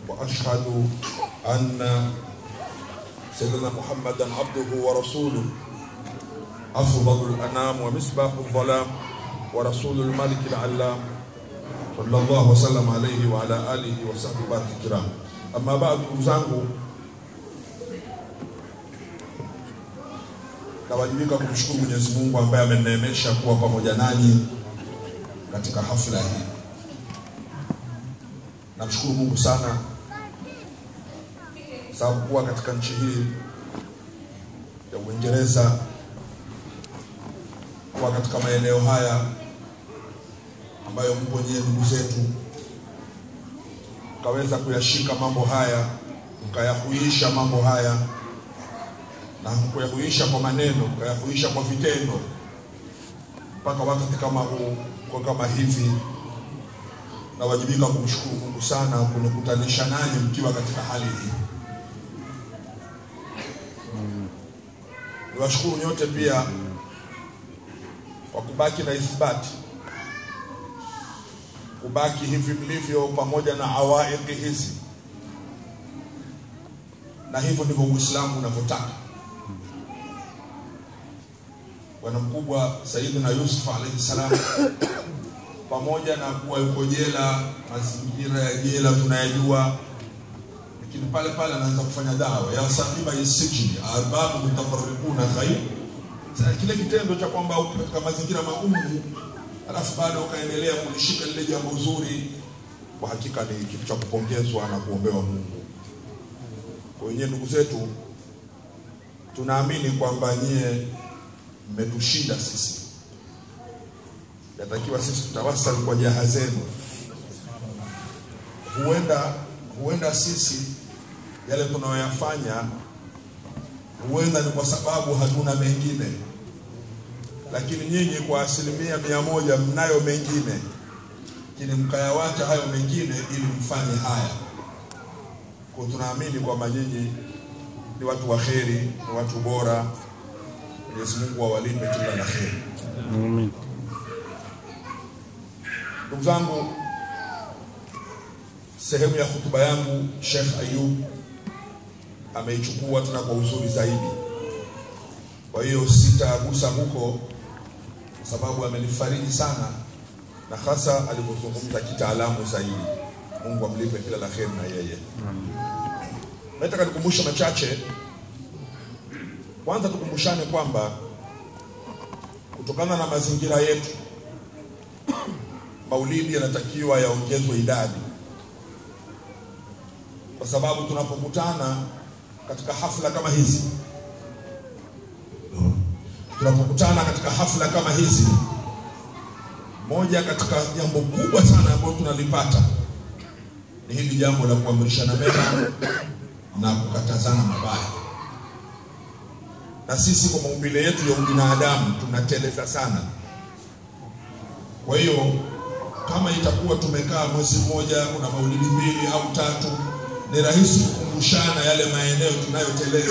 واشهد ان سيدنا محمدا عبده ورسوله افضل الانام ومصباح الظلام ورسول الملك العلام صلى الله وسلم عليه وعلى اله وصحبه الكرام اما بعد ndugu zangu nawajibika kumshukuru Mwenyezi Mungu ambaye ameneemesha kuwa pamoja nanyi katika hafla hii. Namshukuru Mungu sana sababu kuwa katika nchi hii ya Uingereza, kuwa katika maeneo haya ambayo mpo nyie ndugu zetu, mkaweza kuyashika mambo haya, mkayahuisha mambo haya na kuyahuisha kwa maneno, kuyahuisha kwa vitendo, mpaka wakati kama huu, kwa kama hivi, nawajibika kumshukuru Mungu sana kunikutanisha nanyi mkiwa katika hali hii. Niwashukuru nyote pia kwa kubaki na ithibati, kubaki hivi mlivyo, pamoja na awaiki hizi, na hivyo ndivyo Uislamu unavyotaka. bwana mkubwa Sayyidina Yusuf alayhi salam, pamoja na kuwa yuko jela, mazingira ya jela tunayajua, lakini pale pale anaanza kufanya dawa ya sahiba yasijini arbabu mutafarriquna khair. Sasa kile kitendo cha kwamba uko katika mazingira magumu, alafu bado ukaendelea kulishika lile jambo zuri, kwa hakika ni kitu cha kupongezwa na kuombewa Mungu. Kwa hiyo ndugu zetu, tunaamini kwamba nyie mmetushinda sisi, yatakiwa sisi tutawasali kwa jaha zenu. Huenda huenda sisi yale tunayoyafanya huenda ni kwa sababu hatuna mengine, lakini nyinyi kwa asilimia mia moja mnayo mengine, lakini mkayawacha hayo mengine ili mfanye haya. Kwa tunaamini kwamba nyinyi ni watu wa kheri, ni watu bora, Mwenyezi Mungu awalipe kila la kheri. Amin. Ndugu zangu, sehemu ya hutuba yangu Sheikh Ayub ameichukua tena kwa uzuri zaidi, kwa hiyo sitagusa huko, kwa sababu amenifariji sana na hasa alivyozungumza kitaalamu zaidi. Mungu amlipe kila la kheri na yeye. Nataka nikumbushe machache. Kwanza tukumbushane kwamba kutokana na mazingira yetu maulidi yanatakiwa yaongezwe idadi, kwa sababu tunapokutana katika hafla kama hizi, tunapokutana katika hafla kama hizi, moja katika jambo kubwa sana ambalo tunalipata ni hili jambo la kuamrishana mema na kukatazana mabaya na sisi kwa maumbile yetu ya ubinadamu tunateleza sana. Kwa hiyo kama itakuwa tumekaa mwezi mmoja, kuna maulidi mbili au tatu, ni rahisi kukumbushana yale maeneo tunayoteleza.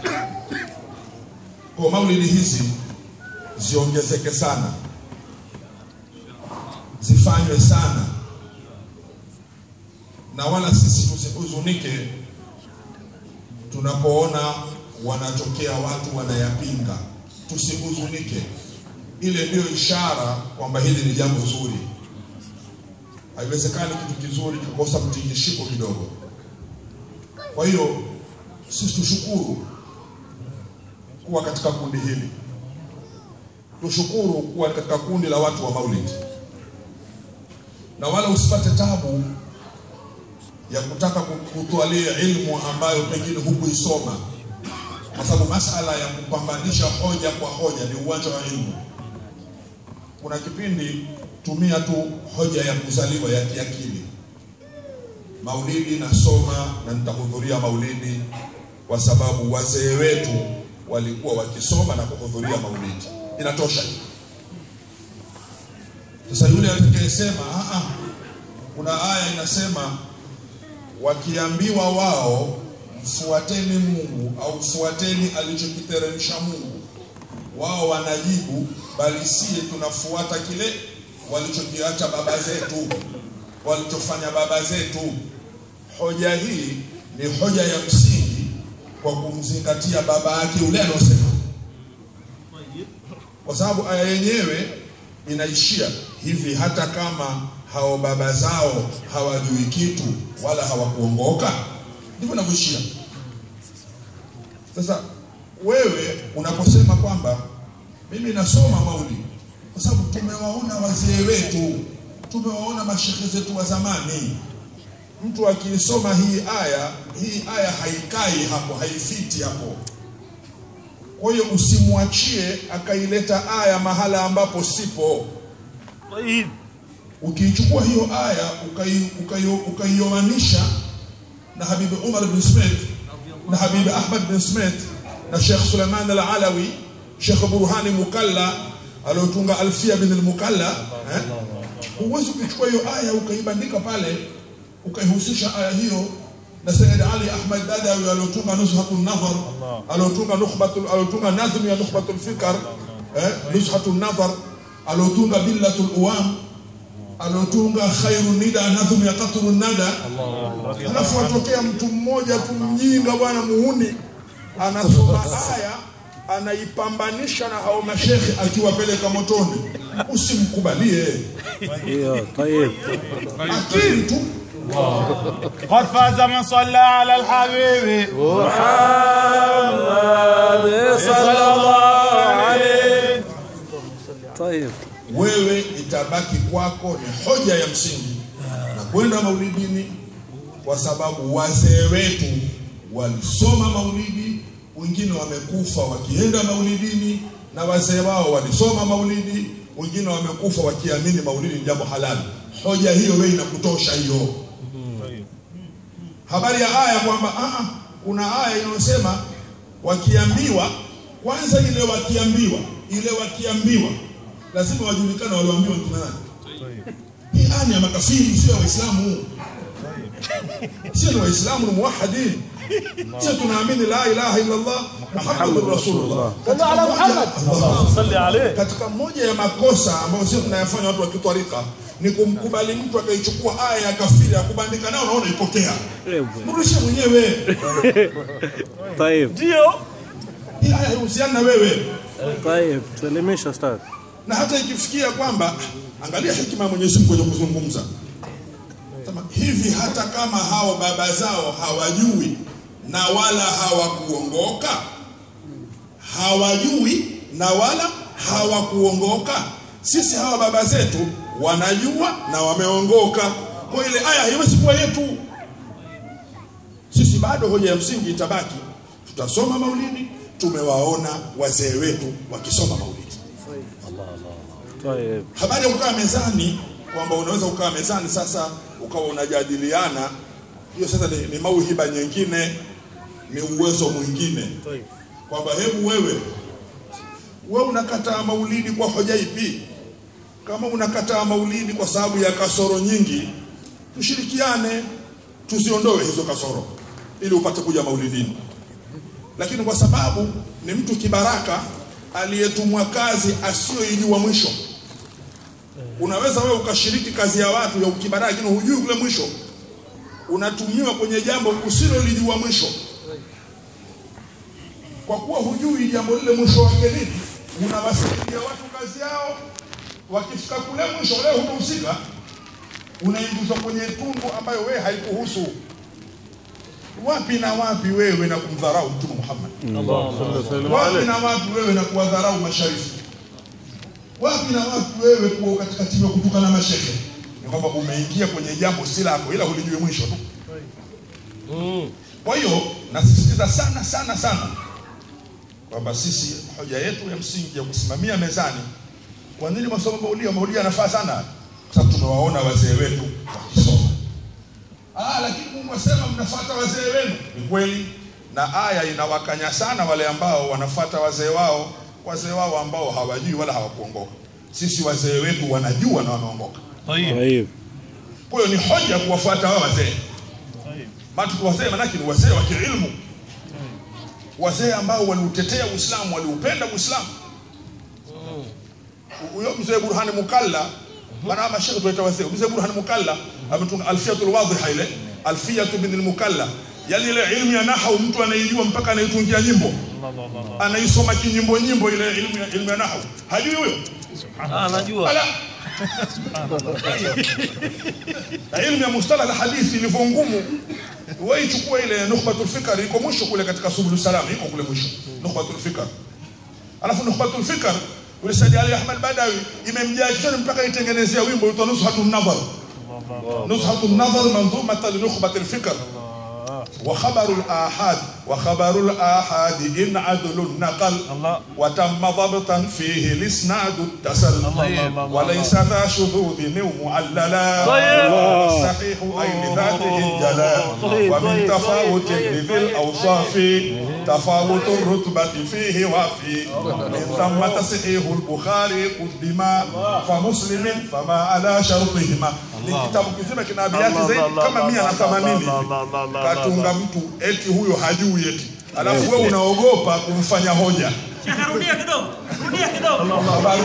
Kwa maulidi hizi ziongezeke sana, zifanywe sana, na wala sisi tusihuzunike tunapoona wanatokea watu wanayapinga, tusihuzunike. Ile ndiyo ishara kwamba hili ni jambo zuri. Haiwezekani kitu kizuri kikosa mtingishiko kidogo. Kwa hiyo sisi tushukuru kuwa katika kundi hili, tushukuru kuwa katika kundi la watu wa Maulidi, na wala usipate tabu ya kutaka kutwalia ilmu ambayo pengine hukuisoma kwa sababu masala ya kupambanisha hoja kwa hoja ni uwanja wa ilmu. Kuna kipindi tumia tu hoja ya kuzaliwa ya kiakili. Maulidi nasoma na nitahudhuria maulidi kwa sababu wazee wetu walikuwa wakisoma na kuhudhuria maulidi, inatosha. Sasa yule atakayesema a a, kuna aya inasema wakiambiwa wao mfuateni Mungu au fuateni alichokiteremsha Mungu, wao wanajibu bali sie tunafuata kile walichokiacha baba zetu, walichofanya baba zetu. hoja hii ni hoja ya msingi kwa kumzingatia baba yake yule anaosema, kwa sababu aya yenyewe inaishia hivi, hata kama hao baba zao hawajui kitu wala hawakuongoka, ndivyo inavyoishia. Sasa wewe unaposema kwamba mimi nasoma maulidi kwa sababu tumewaona wazee wetu, tumewaona mashehe zetu wa zamani. Mtu akiisoma hii aya, hii aya haikai hapo, haifiti hapo. Kwa hiyo usimwachie akaileta aya mahala ambapo sipo. طيب Ukiichukua hiyo aya ukai- ukai- ukaioanisha na Habibi Umar bin Smith na Habibi Ahmad bin Smith na Sheikh Suleiman al-Alawi, Sheikh Burhani Mukalla aliotunga Alfia bin al-Mukalla eh? Huwezi kuichukua hiyo aya ukaibandika pale ukaihusisha aya hiyo na Sayyid Ali Ahmad Dadawi aliotunga Nuzhatun Nazar aliotunga nukhbatul aliotunga nazm ya Nukhbatul Fikr eh? Nuzhatun Nazar aliotunga Billatul Uwam aliotunga khairu nida nadhum ya qatru nada alafu atokea mtu mmoja tu mjinga bwana muhuni anasoma aya anaipambanisha na hao mashekhe akiwapeleka motoni usimkubalie ايوه طيب akili tu قد فاز من صلى على الحبيب صلى الله عليه طيب wewe itabaki kwako ni hoja ya msingi na kwenda maulidini kwa sababu wazee wetu walisoma maulidi wengine wamekufa wakienda maulidini na wazee wao walisoma maulidi wengine wamekufa wakiamini maulidi ni jambo halali hoja hiyo wewe inakutosha hiyo habari ya aya kwamba ah, ah, kuna aya inayosema wakiambiwa kwanza ile wakiambiwa ile wakiambiwa lazima wajulikane walioambiwa ni kina nani hii aya ni ya makafiri sio ya waislamu sio ni waislamu ni muwahidin sio tunaamini la ilaha illa allah muhammadur rasulullah katika moja- صلي عليه katika moja ya makosa ambayo sio tunayafanya watu wa kitwarika ni kumkubali mtu akaichukua aya ya kafiri akubandika nao naona ipokea mrudishe mwenyewe طيب ndio hii aya haihusiani na wewe طيب سلميش استاذ na hata ikifikia kwamba angalia hekima ya Mwenyezi Mungu kwenye kuzungumza Sema, hivi hata kama hao baba zao hawajui na wala hawakuongoka hawajui na wala hawakuongoka sisi hawa baba zetu wanajua na wameongoka kwa ile aya haiwezi kuwa yetu sisi bado hoja ya msingi itabaki tutasoma maulidi tumewaona wazee wetu wakisoma maulidi طيب habari ya kukaa mezani kwamba unaweza kukaa mezani sasa ukawa unajadiliana hiyo sasa ni, ni mauhiba nyingine ni uwezo mwingine kwamba hebu wewe wewe unakataa maulidi kwa hoja ipi kama unakataa maulidi kwa sababu ya kasoro nyingi tushirikiane tuziondoe hizo kasoro ili upate kuja maulidini lakini kwa sababu ni mtu kibaraka aliyetumwa kazi asiyoijua mwisho unaweza wewe ukashiriki kazi ya watu ya ukibaraka lakini hujui kule mwisho unatumiwa kwenye jambo usilolijua mwisho kwa kuwa hujui jambo lile mwisho wake nini unawasaidia watu kazi yao wakifika kule mwisho leo hukuhusika unaingizwa kwenye tundu ambayo wewe haikuhusu wapi na wapi wewe na kumdharau mtume Muhammad wapi na wapi wewe na kuwadharau masharifu wapi na wapi wewe kuwa katika timu ya kutukana mashehe ni kwamba umeingia kwenye jambo si lako ila hulijui mwisho tu kwa hiyo nasisitiza sana sana sana kwamba sisi hoja yetu ya msingi ya kusimamia mezani kwa nini masomo maulia maulia yanafaa sana kwa sababu tumewaona wazee wetu wakisoma ah lakini mwasema mnafuata wazee wenu ni kweli na aya inawakanya sana wale ambao wanafuata wazee wao wazee wao ambao hawajui wala hawakuongoka sisi wazee wetu wanajua na wameongoka طيب طيب kwa hiyo ni hoja kuwafuata wao wazee طيب maana wazee manake ni wazee wa kiilmu wazee ambao waliutetea Uislamu waliupenda Uislamu huyo mzee Burhani Mukalla bana mashaikh tunaita wazee mzee Burhani Mukalla ametunga alfiatul wadhiha ile alfiyatu bin al-mukalla yani ile ilmu ya nahau mtu anaijua mpaka anaitungia nyimbo anaisoma kinyimbo nyimbo ile ilmu ya, ilmu ya nahau hajui huyo anajua ala na ilmu ya mustalah alhadithi ilivyo ngumu wewe ichukua ile nukhbatul fikr iko mwisho kule katika subul salam iko kule mwisho nukhbatul fikr alafu nukhbatul fikr ule Said Ali Ahmad Badawi imemjaa kichwani mpaka itengenezea wimbo uitwa Nuzhatun Nadhar Nuzhatun Nadhar manzumatan li nukhbatil fikr وخبر الآحاد وخبر الآحاد إن عدل نقل الله. وتم ضبطا فيه الإسناد التسل الله، الله، وليس ذا شذوذ أو معللا طيب. الصحيح أي لذاته الجلال طيب، ومن طيب، تفاوت طيب، لذي طيب. الأوصاف تفاوت الرتبة فيه وفي من ثم تصحيح البخاري قدما فمسلم فما على شرطهما ni kitabu kizima kina abiati Allah, zaidi Allah, kama Allah, mia na Allah, themanini Allah, Allah, Allah, Allah, katunga mtu eti huyo hajui eti alafu wewe unaogopa kumfanya hoja Rudia kidogo, rudia kidogo. خبر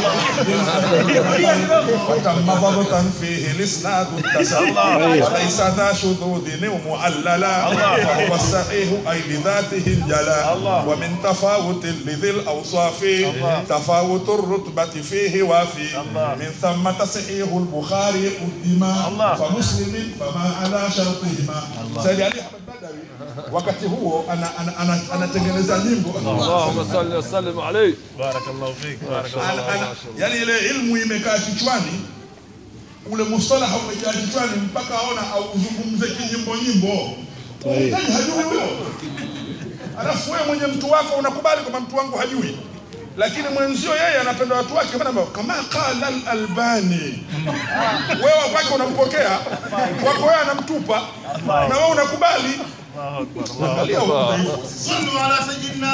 وتم ضبطا فيه الاسناد التسل وليس ذا شذوذ او معللا فهو الصحيح اي لذاته الجلا ومن تفاوت لذي الاوصاف تفاوت الرتبه فيه وفي من ثم تصحيح البخاري قدما فمسلم فما على شرطهما سيدي علي احمد بدوي wakati huo anatengeneza ana, ana, anatengeneza nyimbo اللهم صل وسلم عليه بارك الله فيك بارك الله ana, ana, فيك yani ile ilmu imekaa kichwani ule mustalaha umejaa kichwani mpaka aona auzungumze kinyimbo nyimbo Mtaji hajui huyo alafu wewe mwenye mtu wako unakubali kwamba mtu wangu hajui lakini mwenzio yeye anapenda watu wake maana kama qala al-albani wewe kwake unampokea wako wewe anamtupa na wewe unakubali الله اكبر الله Angalia udhaifu. صلوا على سيدنا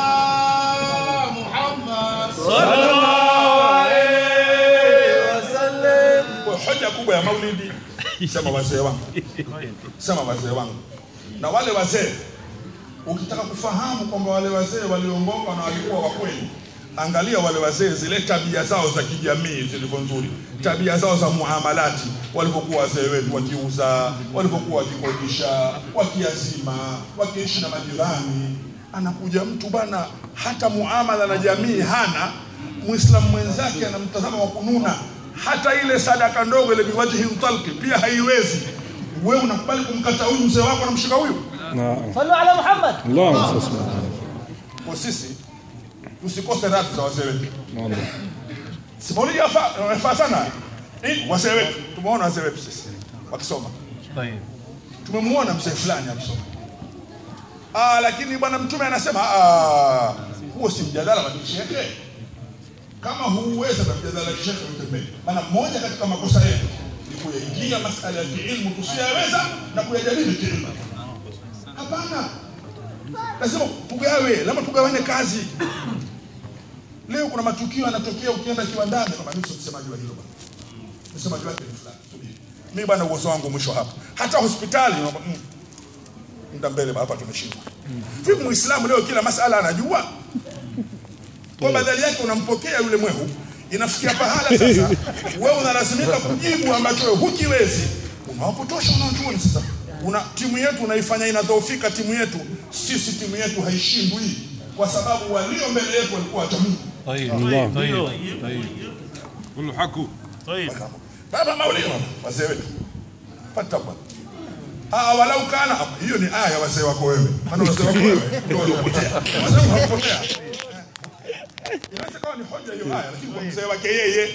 محمد Kwa hoja kubwa ya maulidi sema wazee wangu sema wazee wangu na wale wazee ukitaka kufahamu kwamba wale wazee waliongoka na walikuwa wa kweli angalia wale wazee zile tabia zao za kijamii zilivyo nzuri tabia zao za muamalati walivyokuwa wazee wetu wakiuza walivyokuwa wakikodisha wakiazima wakiishi na majirani anakuja mtu bana hata muamala na jamii hana muislamu mwenzake anamtazama wa kununa hata ile sadaka ndogo ile biwajihi mtalki pia haiwezi wewe unakubali kumkata huyu mzee wako anamshika huyu نعم صلوا على محمد اللهم صل وسلم kwa sisi tusikose radhi za wazee wetu والله si maulidi yafaa yafaa sana Eh, wazee wetu tumeona wazee wetu sisi wakisoma طيب tumemwona mzee fulani akisoma ah, lakini bwana mtume anasema ah, huo si mjadala wa kishekhe kama huweza na mjadala wa kishekhe utembee maana moja katika makosa yetu ni kuyaingia masala ya kiilmu tusiyaweza na kuyajadili kiilmu hapana lazima tugawe lazima tugawane kazi leo kuna matukio yanatokea ukienda kiwandani kama mimi sio msemaji wa hilo bwana msemaji wake ni fulani subiri mimi bwana uwezo wangu mwisho hapa hata hospitali naomba, mm, muda mbele hapa tumeshindwa vipi muislamu leo kila masala anajua kwa badali yake unampokea yule mwehu inafikia pahala sasa wewe unalazimika kujibu ambacho wewe hukiwezi unawapotosha wanaochuoni sasa una timu yetu unaifanya inadhoofika timu yetu sisi timu yetu haishindwi kwa sababu walio mbele yetu walikuwa wacha Mungu طيب الله. طيب طيب كله حكوا طيب baba maulidi wazee wetu pata bwana Ah, walau kana hiyo ni aya wazee wako wewe maana wazee wako wewe ndio waliopotea wazee wako hawakupotea inaweza kawa ni hoja hiyo aya lakini kwa mzee wake yeye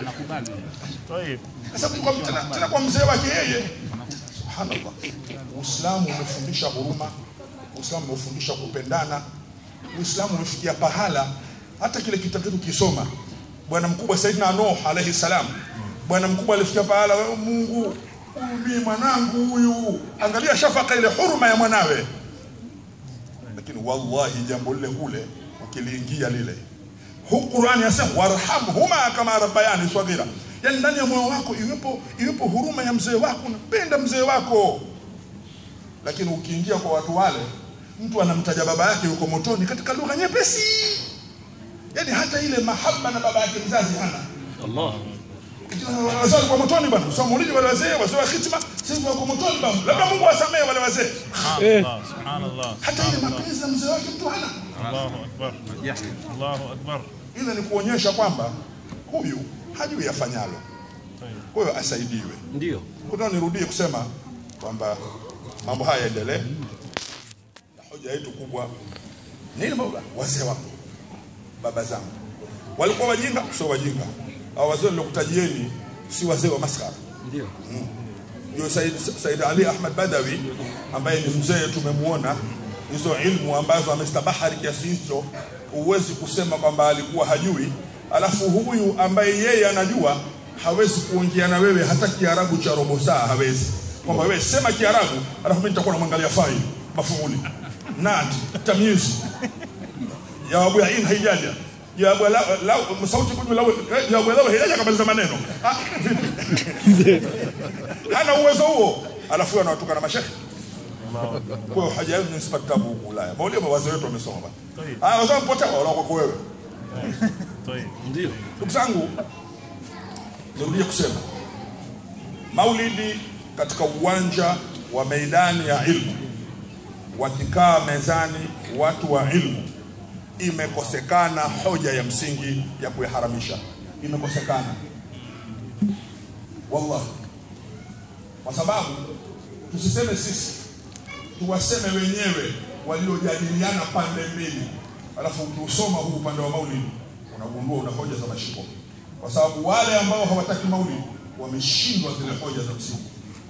طيب sasa kwa tena, tena kwa mzee wake yeye subhanallah uislamu umefundisha huruma uislamu umefundisha kupendana uislamu umefikia pahala hata kile kitabu chetu kisoma bwana mkubwa saidina nuh alaihi salam bwana mkubwa alifikia pahala wewe mungu huyu mimi mwanangu huyu angalia shafaka ile huruma ya mwanawe lakini wallahi jambo lile kule ukiliingia lile Hu- Qur'ani yasema warhamhuma kama rabbayani swaghira, yani ndani ya moyo wako iwepo iwepo huruma ya mzee wako, unapenda mzee wako. Lakini ukiingia kwa watu wale, mtu anamtaja baba yake yuko motoni katika lugha nyepesi, yani hata ile mahaba na baba yake mzazi hana. الله Wazee walikuwa motoni bwana, sio maulidi wale wazee, wazee wa hitima sisi wako motoni babu labda Mungu asamehe wale wazee Subhanallah, subhanallah. hata ile mapenzi na mzee wake mtu hana Allahu akbar. Allahu akbar. ile ni kuonyesha kwamba huyu hajui yafanyalo kwa hiyo asaidiwe Ndio. kuna nirudie kusema kwamba mambo haya yaendelee na hoja yetu kubwa ni ile baba wazee wako baba zangu walikuwa wajinga sio wajinga hao wazee nilokutajieni si wazee wa maskara Ndio. ndio Said, Said Ali Ahmad Badawi ambaye ni mzee tumemuona hizo ilmu ambazo amestabahari kiasi hicho huwezi kusema kwamba alikuwa hajui alafu huyu ambaye yeye anajua hawezi kuongea na wewe hata kiarabu cha robo saa hawezi kwamba wewe sema kiarabu alafu mimi nitakuwa namwangalia fai mafumuli nati tamyizi jawabu ya in haijaja jawabu la, la, sauti kuju la, jawabu la haijaja kabisa maneno ah, vipi hana uwezo huo alafu anawatuka na mashekhe kwa hiyo haja yenu nisipate kitabu huku Ulaya maulio wazee wetu wamesoma bana ah wazee mpotea wala kwa wewe Tayeb. Ndio. ndugu zangu nirudie kusema maulidi katika uwanja wa meidani ya ilmu wakikaa mezani watu wa ilmu imekosekana hoja ya msingi ya kuiharamisha imekosekana wallahi kwa sababu tusiseme sisi tuwaseme wenyewe waliojadiliana pande mbili alafu ukiusoma huu upande wa maulidi unagundua una hoja za mashiko kwa sababu wale ambao hawataki maulidi wameshindwa zile hoja za msingi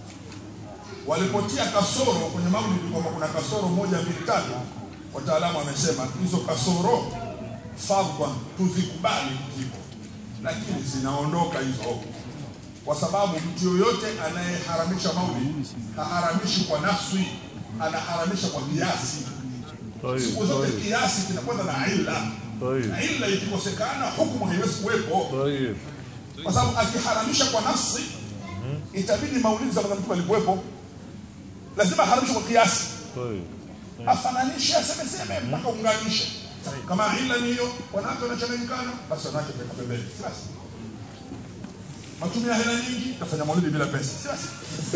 walipotia kasoro kwenye maulidi kwamba kuna kasoro moja mbili tatu wataalamu wamesema hizo kasoro fadhwa tuzikubali zipo lakini zinaondoka hizo kwa sababu mtu yoyote anayeharamisha maulidi haharamishi kwa nafsi anaharamisha kwa kiasi siku zote kiasi kinakwenda na illa na illa ikikosekana hukumu haiwezi kuwepo kwa sababu akiharamisha kwa nafsi itabidi maulidi za Bwana Mtume alikuwepo lazima aharamishe kwa kiasi afananishe asemeseme mpaka unganishe kama illa ni hiyo wanawake wanachanganyikana basi wanawake peka pembeni si basi matumia hela nyingi tafanya maulidi bila pesa si basi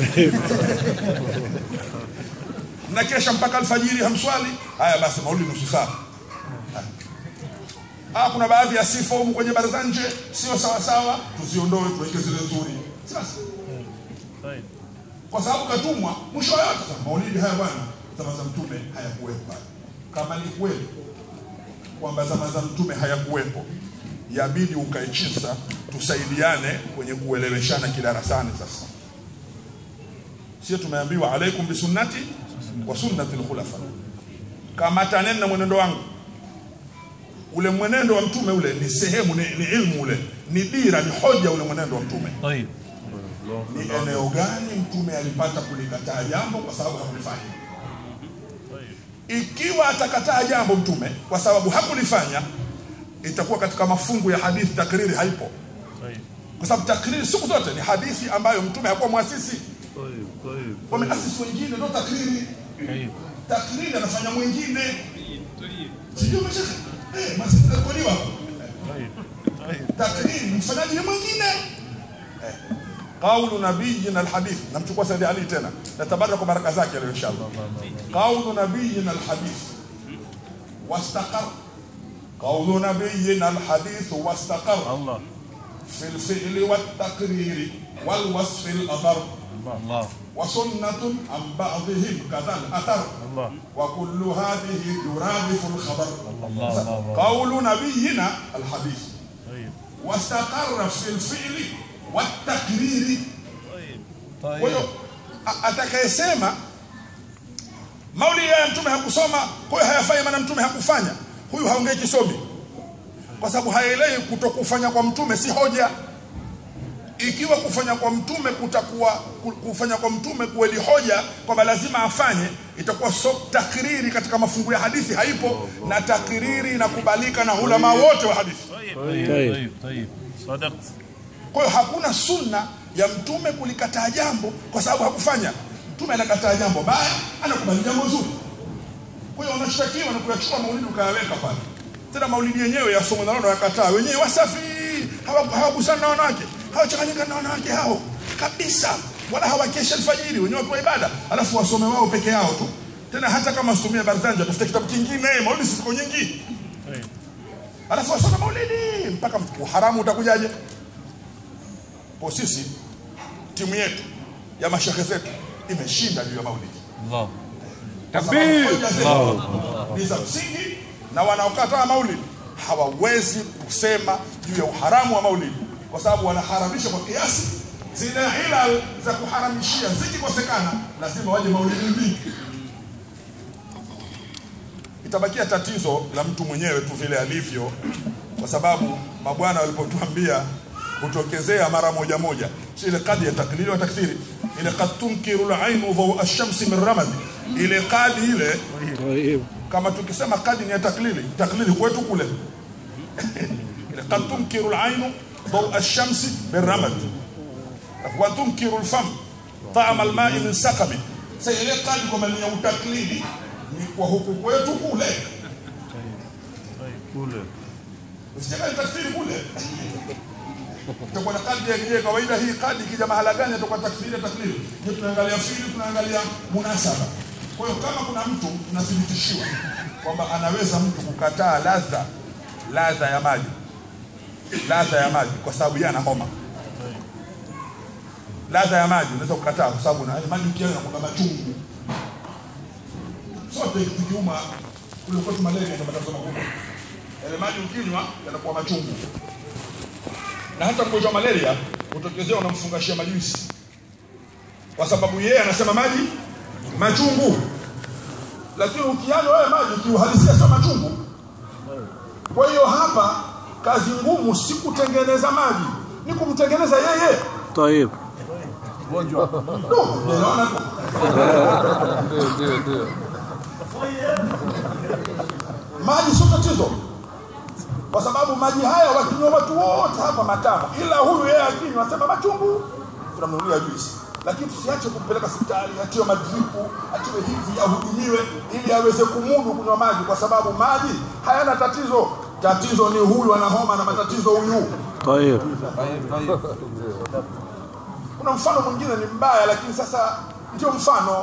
mnakesha mpaka alfajiri hamswali haya basi maulidi nusu saa Ah, kuna baadhi ya sifa humu kwenye baraza nje sio sawa sawa, tuziondoe tuweke zile nzuri. Sasa Tayeb. kwa sababu katumwa mwisho wa yote sasa maulidi haya bwana zama za mtume hayakuwepo pale. Kama ni kweli kwamba zama za mtume hayakuwepo, yabidi ukae chini sasa tusaidiane kwenye kueleweshana kidarasani sasa. Sio tumeambiwa alaikum bisunnati wa sunnati al-khulafa. Kamataneni na mwenendo wangu ule mwenendo wa mtume ule ni sehemu ni, ni ilmu ule ni dira ni hoja ule mwenendo wa mtume Tayeb. ni eneo gani mtume alipata kulikataa jambo kwa sababu hakulifanya ikiwa atakataa jambo mtume kwa sababu hakulifanya itakuwa katika mafungu ya hadithi takriri haipo Tayeb. kwa sababu takriri siku zote ni hadithi ambayo mtume hakuwa mwasisi wameasisi wengine ndio takriri Tayeb. takriri anafanya mwingine sijui umeshaka eh basi takriwa Tayeb. Tayeb. takriri mfanyaji ni mwingine eh. qaulu nabiyina alhadith namchukua Saidi Ali tena natabaraka kwa baraka zake leo inshallah qaulu nabiyina alhadith wastaqar qaulu nabiyina alhadith wastaqar Allah. في الفعل والتقرير والوصف الأثر Allah. وسنة عن بعضهم كذا الأثر Allah. وكل هذه يرادف الخبر الله الله. قول نبينا الحديث Tayeb. واستقر في الفعل والتقرير kwa hiyo a- atakayesema maulidi ya mtume hakusoma kwa hiyo hayafai maana mtume hakufanya huyu haongei kisomi kwa sababu haelewi kutokufanya kwa mtume si hoja ikiwa kufanya kwa mtume kutakuwa ku- kufanya kwa mtume kweli hoja kwamba lazima afanye itakuwa so takriri katika mafungu ya hadithi haipo na takriri inakubalika na ulama wote wa hadithi Tayeb. Tayeb. Tayeb. Sadaqt. Kwa hiyo hakuna sunna ya mtume kulikataa jambo kwa sababu hakufanya. Mtume anakataa jambo baya, anakubali jambo zuri. Kwa hiyo unashtakiwa na kuyachukua maulidi ukayaweka pale. Tena maulidi yenyewe yasomwe na wao yakataa. Wenyewe wasafi, hawa- hawagusana na wanawake, hawachanganyika na wanawake hao kabisa. wala hawakeshi alfajiri wenyewe wakiwa ibada alafu wasome wao peke yao tu tena hata kama wasitumie barzanji watafute kitabu kingine maulidi ziko nyingi alafu wasome maulidi mpaka uharamu utakujaje kwa sisi timu yetu ya mashehe zetu imeshinda juu ya maulidi Allah. Kwa sababu hoja zetu ni za msingi na wanaokataa maulidi hawawezi kusema juu ya uharamu wa maulidi kwa sababu wanaharamisha kwa kiasi zile ilal za kuharamishia zikikosekana lazima waje maulidi mbili itabakia tatizo la mtu mwenyewe tu vile alivyo kwa sababu mabwana walipotuambia kutokezea mara moja moja si ile kadi ya taklili wa takthiri ile kad tunkiru lainu dhau ashamsi min ramadi ile kadi ile طيب kama tukisema kadi ni ya taklili taklili kwetu kule ile kad tunkiru lainu dhau ashamsi min ramad wa tunkiru lfam taama almai min sakami sa ile kadi kwamba ni ya utaklidi ni kwa huku kwetu kule usijaka takfiri kule itakuwa na kadi ya je kawaida hii kadi ikija mahala gani itakuwa takfiri ya taklidi je tunaangalia fili tunaangalia munasaba kwa hiyo kama kuna mtu tunathibitishiwa kwamba anaweza mtu kukataa ladha ladha ya maji ladha ya maji kwa sababu yeye ana homa ladha ya maji unaweza kukataa kwa sababu na maji ukianywa kuna machungu sote tukiuma kule kwetu malaria ndio matatizo makubwa yale maji ukinywa yanakuwa machungu na hata mgonjwa wa malaria utokezea unamfungashia majuisi kwa sababu yeye anasema maji machungu lakini ukianywa wewe maji kiuhalisia sio machungu kwa hiyo hapa kazi ngumu si kutengeneza maji ni kumtengeneza yeye طيب No, unaona? Ndio, ndio, ndio. maji sio tatizo kwa sababu maji haya wakinywa watu wote hapa matamu ila huyu yeye akinywa asema machungu tunamnunulia juisi lakini tusiache kumpeleka hospitali atiwe madripu atiwe hivi ahudumiwe ili aweze kumudu kunywa maji kwa sababu maji hayana tatizo tatizo ni huyu ana homa na matatizo huyu طيب kuna mfano mwingine ni mbaya lakini sasa ndio mfano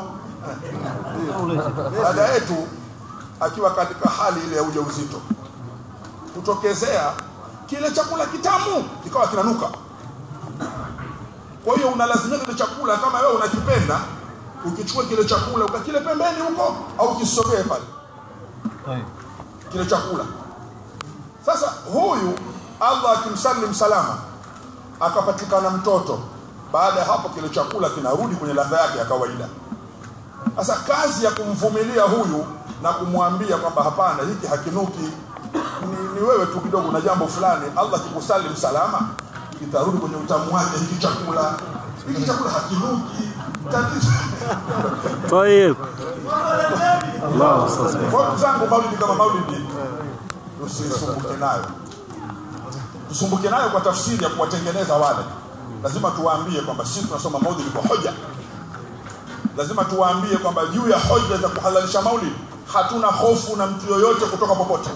dada yetu akiwa katika hali ile ya ujauzito kutokezea kile chakula kitamu kikawa kinanuka kwa hiyo unalazimika kile chakula kama wewe unakipenda ukichukua kile chakula ukakile pembeni huko au kisogee pale kile chakula sasa huyu allah akimsalim salama akapatikana mtoto baada ya hapo kile chakula kinarudi kwenye ladha yake ya kawaida sasa kazi ya kumvumilia huyu na kumwambia kwamba hapana hiki hakinuki ni, ni wewe tu kidogo na jambo fulani allah kikusalim salama kitarudi kwenye utamu wake hiki chakula hiki chakula hakinuki tatizo طيب الله أستاذ kwa ndugu zangu maulidi kama maulidi tusisumbuke nayo tusumbuke nayo kwa tafsiri ya kuwatengeneza wale lazima tuwaambie kwamba sisi tunasoma maulidi kwa hoja lazima tuwaambie kwamba juu ya hoja za kuhalalisha maulidi hatuna hofu na mtu yoyote kutoka popote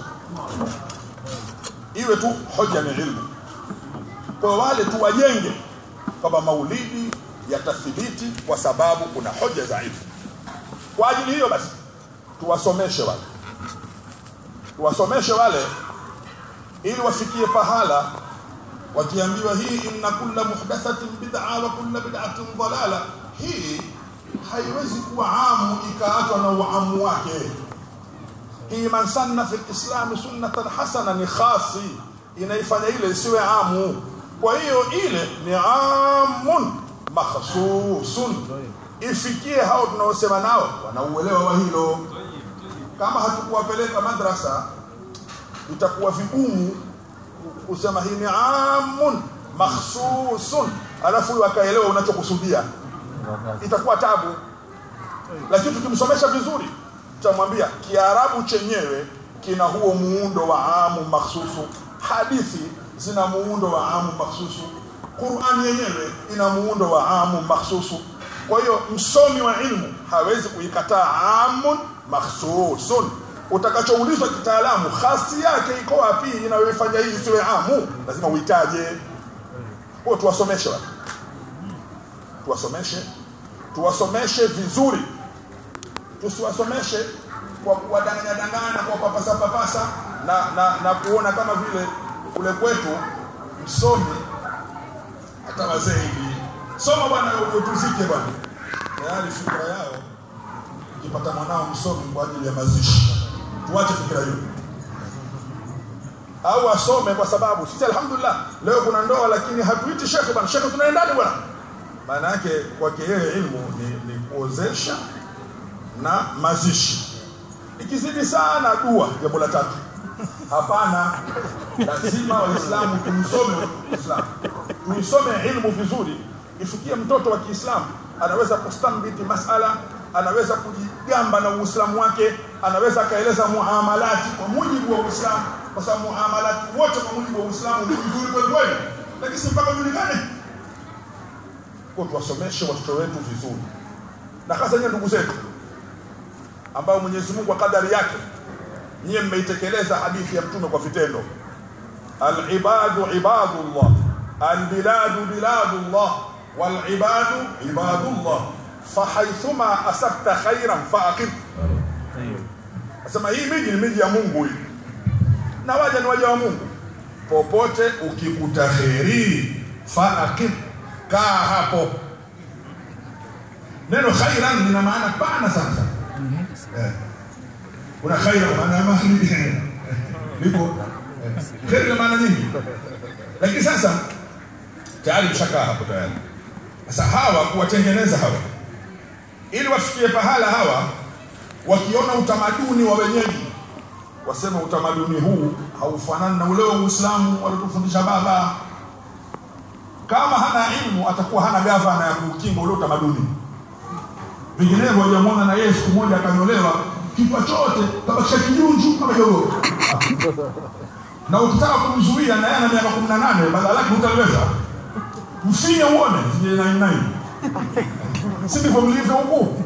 iwe tu hoja ni ilmu kwa wale tuwajenge kwamba maulidi yatathibiti kwa sababu kuna hoja za ilmu kwa ajili hiyo basi tuwasomeshe wale tuwasomeshe wale ili wafikie pahala wakiambiwa hii inna kulla muhdathatin bid'a wa kulla bid'atin dalala hii haiwezi kuwa amu ikaachwa na uamu wake hii man sanna fi lislami sunnatan hasana ni khasi inaifanya ile isiwe amu kwa hiyo ile ni amun makhsusun ifikie hao tunaosema nao wanauelewa wa hilo kama hatukuwapeleka madrasa itakuwa vigumu kusema hii ni amun makhsusun alafu huyu akaelewa unachokusudia itakuwa tabu lakini tukimsomesha vizuri tutamwambia kiarabu chenyewe kina huo muundo wa amu makhsusu hadithi zina muundo wa amu makhsusu qurani yenyewe ina muundo wa amu makhsusu kwa hiyo msomi wa ilmu hawezi kuikataa amun makhsusun utakachoulizwa kitaalamu khasi yake iko wapi inayoifanya hii isiwe amu lazima uitaje kwa tuwasomeshe watu tuwasomeshe tuwasomeshe vizuri tusiwasomeshe kwa kuwadanganya danganya kwa papasa papasa na, na, na kuona kama vile kule kwetu msomi hata wazee hivi soma bwana utuzike bwana tayari fikra yao ukipata mwanao msomi kwa ajili ya mazishi tuache fikra hiyo au asome kwa sababu sisi alhamdulillah leo kuna ndoa lakini hatuiti shekhe bwana shekhe tunaendaje bwana maana yake kwake yeye ilmu ni, ni kuozesha na mazishi ikizidi sana dua jambo la tatu hapana lazima waislamu tumsome uislamu tuisome ilmu vizuri ifikie mtoto wa kiislamu anaweza kustambiti masala anaweza kujigamba na uislamu wake anaweza akaeleza muamalati kwa mujibu wa uislamu kwa sababu muamalati wote kwa mujibu wa uislamu ni vizuri kweli kweli lakini si mpaka julikane kwa tuwasomeshe watoto wetu vizuri na hasa nyie ndugu zetu ambao Mwenyezi Mungu kwa kadari yake nyie mmeitekeleza hadithi ya mtume kwa vitendo alibadu ibadullah albiladu biladullah walibadu ibadullah fahaithuma asabta khairan faaqim asema hii miji ni miji ya Mungu hii na waja ni waja wa Mungu popote ukikuta kheri faaqim kaa hapo neno khairan lina maana pana sana sana Eh. kuna khaira maana ya mahli lipo eh. kheri ina maana nyingi lakini sasa tayari mshakaa hapo tayari sasa hawa kuwatengeneza hawa ili wafikie pahala hawa wakiona utamaduni wa wenyeji wasema utamaduni huu haufanani na ule wa Uislamu walitufundisha baba kama hana ilmu atakuwa hana gavana ya kukinga ule utamaduni vinginevyo hajamwona na yeye siku moja akanyolewa kichwa chote tabakisha kijunju kama jogoo na ukitaka kumzuia na yeye ana miaka kumi na nane badala yake hutaliweza mfinye uone sije nine nine si ndivyo mlivyo huku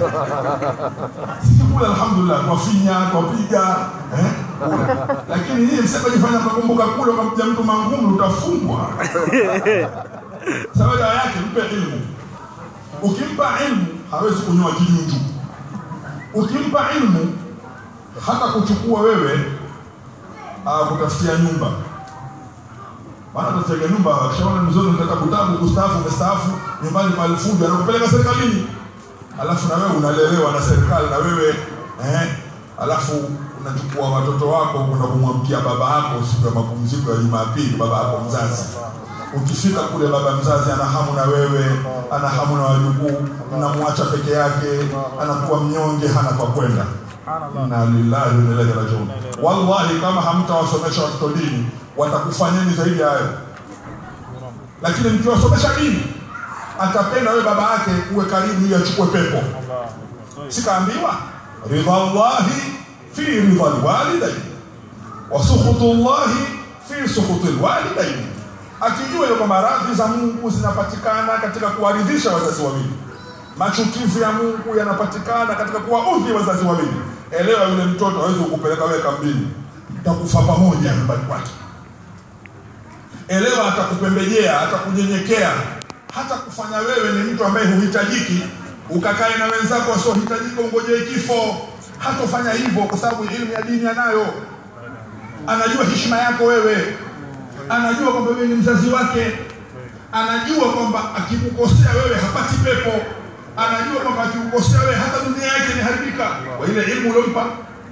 sisi kule alhamdulillah twafinya twapiga eh? lakini nyinyi msipojifanya mnakumbuka kule ukamja mtu mangumu utafungwa sababu dawa yake mpe ilmu ukimpa ilmu hawezi kunyoa kijunju ukimpa ilmu hata kuchukua wewe uh, kutafutia nyumba maana tutajenga nyumba kishaona mzuri unataka kutabu kustaafu umestaafu nyumbani pale fujo anakupeleka serikalini alafu na wewe unalelewa na serikali na wewe eh alafu unachukua watoto wako unakumwamkia baba yako siku ya mapumziko ya Jumapili baba yako mzazi ukifika kule baba mzazi ana hamu na wewe ana hamu na wajukuu mnamwacha peke yake anakuwa mnyonge hana kwa kwenda inna lillahi wa inna ilaihi rajiun wallahi kama hamtawasomesha watoto dini watakufanyeni zaidi ya hayo lakini mkiwasomesha dini atapenda wewe baba yake uwe karibu ili achukue pepo sikaambiwa ridhallahi fi ridha alwalidain wa sukhutullahi fi sukhuti alwalidain akijua hiyo kwamba radhi za Mungu zinapatikana katika kuwaridhisha wazazi wawili machukivu ya Mungu yanapatikana katika kuwaudhi wazazi wawili elewa yule mtoto hawezi kukupeleka wewe kambini takufa pamoja nyumbani kwake elewa atakupembejea atakunyenyekea hata kufanya wewe ni mtu ambaye huhitajiki ukakae na wenzako wasiohitajika ungojee kifo hatofanya hivyo kwa sababu elimu ya dini anayo anajua heshima yako wewe anajua kwamba wewe ni mzazi wake anajua kwamba akikukosea wewe hapati pepo anajua kwamba akikukosea wewe hata dunia yake inaharibika kwa ile elimu uliompa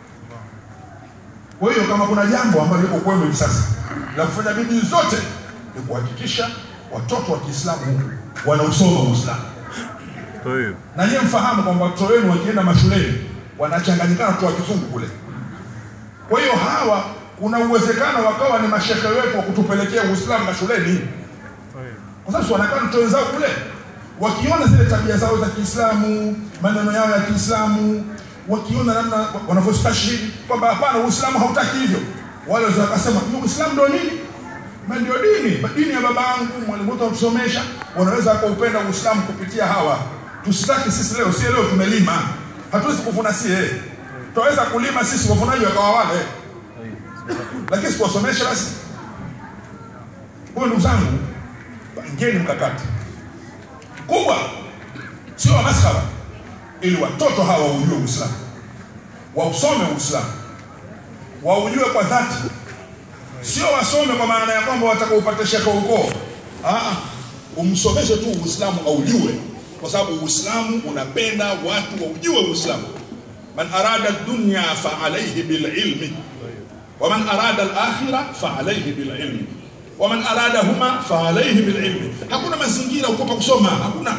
kwa hiyo kama kuna jambo ambalo liko kwenu hivi sasa la kufanya bidii zote ni kuhakikisha watoto wa Kiislamu huku wanausoma Uislamu. Na nyie mfahamu kwamba watoto wenu wakienda mashuleni wanachanganyikana watoto wa kizungu kule. Kwa hiyo hawa kuna uwezekano wakawa ni mashehe wetu wa kutupelekea Uislamu mashuleni, kwa sababu wanakaa watoto wenzao kule wakiona zile tabia zao za Kiislamu, maneno yao ya Kiislamu, wakiona namna wanavyostashhidi kwamba hapana, Uislamu hautaki hivyo, wale wazee wakasema Uislamu ndio nini? Na ndio dini, dini ya baba yangu, mwalimu wetu watusomesha, wanaweza wakaupenda Uislamu kupitia hawa. Tusitaki sisi leo, si leo tumelima, hatuwezi kuvuna sie, tutaweza kulima sisi, wavunaji wakawa wale, lakini siwasomeshe basi. Huyo ndugu zangu, pangeni mkakati kubwa, sio wa maskara, ili watoto hawa waujue Uislamu, wausome Uislamu, waujue kwa dhati, sio wasome kwa maana ya kwamba wataka upate shekhe ukoo. Ah, umsomeshe tu Uislamu aujue, kwa sababu Uislamu unapenda watu waujue Uislamu. Man arada dunya fa alayhi bil ilmi wa man arada al akhirah fa alayhi bil ilmi wa man arada huma fa alayhi bil ilmi. Hakuna mazingira ukopa kusoma, hakuna.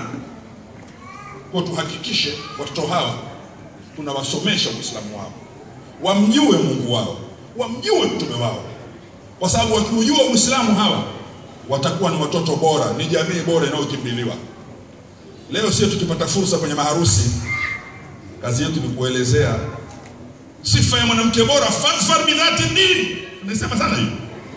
Kwa tuhakikishe watoto hawa tunawasomesha Uislamu wao, wamjue Mungu wao, wamjue mtume wao, kwa sababu wakiujua Uislamu hawa watakuwa ni watoto bora, ni jamii bora inayokimbiliwa. Leo sio tukipata fursa kwenye maharusi, kazi yetu ni kuelezea sifa ya mwanamke bora, fadfar bidhati din. Nimesema sana hiyo.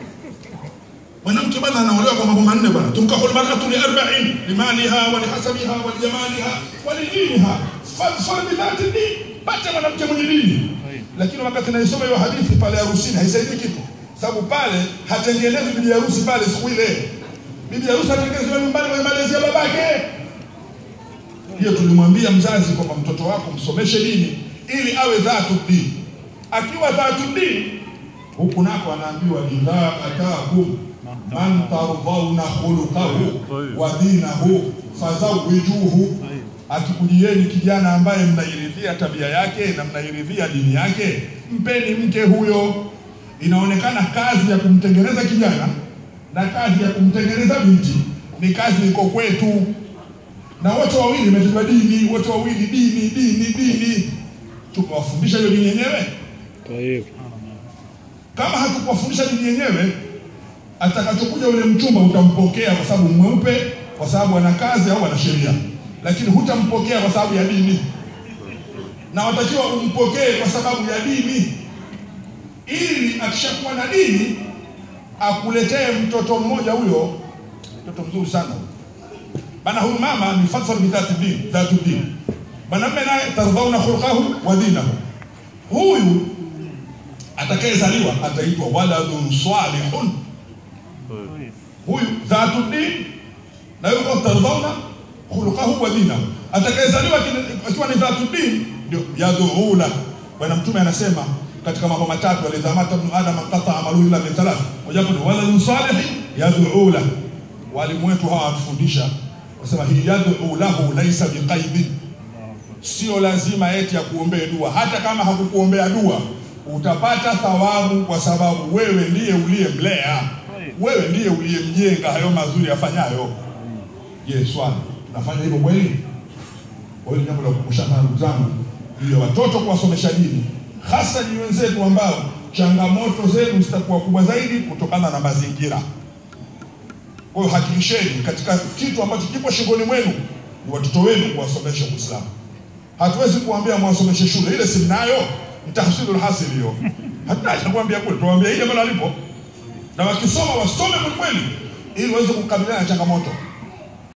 Mwanamke bwana anaolewa kwa mambo manne bwana, tunkahul mar'atu li arba'in limaliha wa lihasabiha wa lijamaliha wa lidiniha fadfar bidhati din, pata mwanamke mwenye dini. Lakini wakati naisoma hiyo hadithi pale harusini haisaidii kitu, sababu pale hatengenezwi bibi harusi pale siku ile. Bibi harusi hatengenezwi nyumbani kwa malezi ya babake. Hiyo tulimwambia mzazi kwamba mtoto wako msomeshe dini ili awe dhatu dini. Akiwa dhatu dini, huku nako anaambiwa idha atakum man tardhauna khuluqahu wa dinahu fazawijuhu, akikujieni kijana ambaye mnairidhia tabia yake na mnairidhia dini yake, mpeni mke huyo. Inaonekana kazi ya kumtengeneza kijana na kazi ya kumtengeneza binti ni kazi iko kwetu na wote wawili imetajwa dini, wote wawili dini, dini, dini. Tumewafundisha hiyo dini yenyewe? طيب Kama hatukuwafundisha dini yenyewe, atakachokuja yule mchumba utampokea kwa sababu mweupe, kwa sababu ana kazi au ana sheria, lakini hutampokea kwa sababu ya dini, na watakiwa umpokee kwa sababu ya dini, ili akishakuwa na dini akuletee mtoto mmoja huyo, mtoto mzuri sana huyo bana huyu mama ni fasal bidhati din dhatu din mwanamme naye tardhauna khulqahu wa dinahu huyu atakayezaliwa ataitwa waladun salihun huyu dhatu din na yuko tardhauna khulqahu wa dinahu atakayezaliwa kini- akiwa ni dhatu din ndio yadhuula bwana mtume anasema katika mambo matatu alidhamata ibn adam qata amalu illa min thalath mojawapo ni waladun salihin yadhuula walimu wetu hawa watufundisha wasema hii yad'u lahu laisa biqaidin, sio lazima eti akuombee dua. Hata kama hakukuombea dua utapata thawabu, kwa sababu wewe ndiye uliyemlea, wewe ndiye uliyemjenga hayo mazuri afanyayo. Je, swali, tunafanya hivyo kweli? Kwa hiyo ni jambo la kukumbushana, ndugu zangu, juu ya watoto kuwasomesha dini, hasa ni wenzetu ambao changamoto zenu zitakuwa kubwa zaidi kutokana na mazingira. Kwa hiyo hakikisheni katika kitu ambacho kipo shingoni mwenu ni watoto wenu kuwasomesha Uislamu. Hatuwezi kuambia mwasomeshe shule ile, si mnayo mtahsilul hasil hiyo, hatuna haja kuambia kule, tuwaambia ile ambalo alipo, na wakisoma wasome kweli kweli, ili waweze kukabiliana na changamoto.